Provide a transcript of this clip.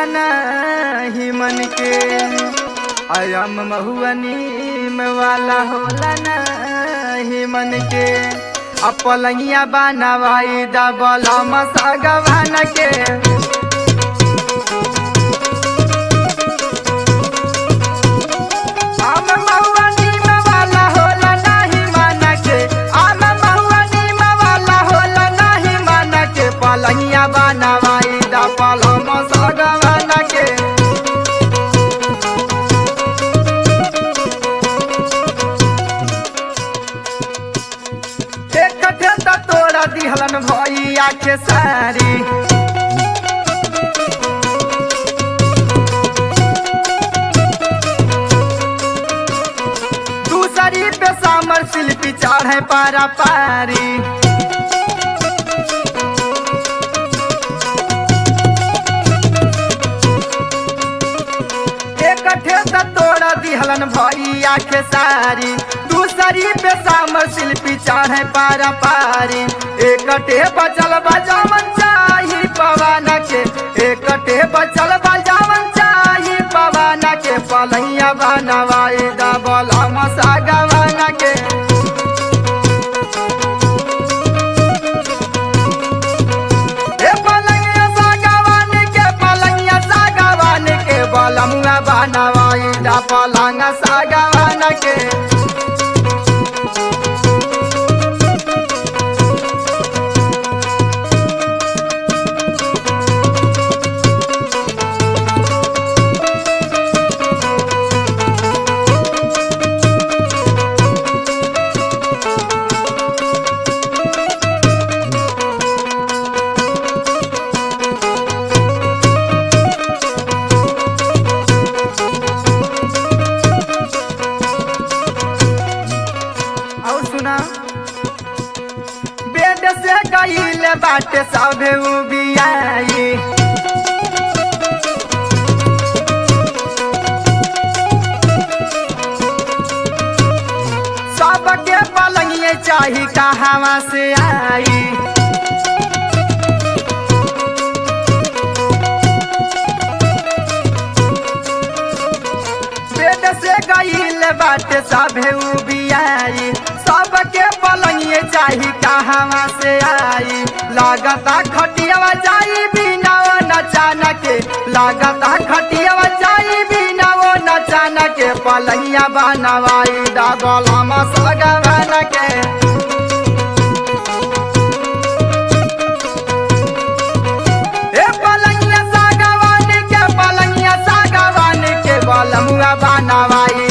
होला नाही मन के अयम महुअनीम वाला होला नाही मन के अब पलंगिया बनवाई दबल मसगवान के आम महुआ नीम वाला होला नाही मन के आम महुआ नीम वाला होला नाही मन के पलंगिया बनवाई दबल मसगवान के एक ठेता तोड़ा दिहलन भैया के सारी दूसरी पे सामर शिल्पी चढ़े पारा पारी एक ठेता तोड़ा दिहलन भैया के सारी दूसरी पे सामर शिल्पी चढ़े पारा पारी एक टे बचल बजावन चाही पवन के एक टे बचल बजावन चाही पवन के पलैया बनवाई दबल मसागवन के ए पलंगिया सागवान के पलंगिया सागवान के बलमुआ बनवाई दा पलंग सागवान के और सुना बेड से गईल बाटे सभे उबियाई सबके पलंगिए चाही कहवा से आई पेट से गईल बाटे सभे उबियाई सबके पलंगिए चाही कहवा से आई लागता खटियावा जाई बिना ओ नचाना के लागता खटियावा जाई बिना ओ नचाना के पलंगिया बनवाई डबल मसगवन के ए पलंगिया सागवान के पलंगिया सागवान के बलमुआ बनवाई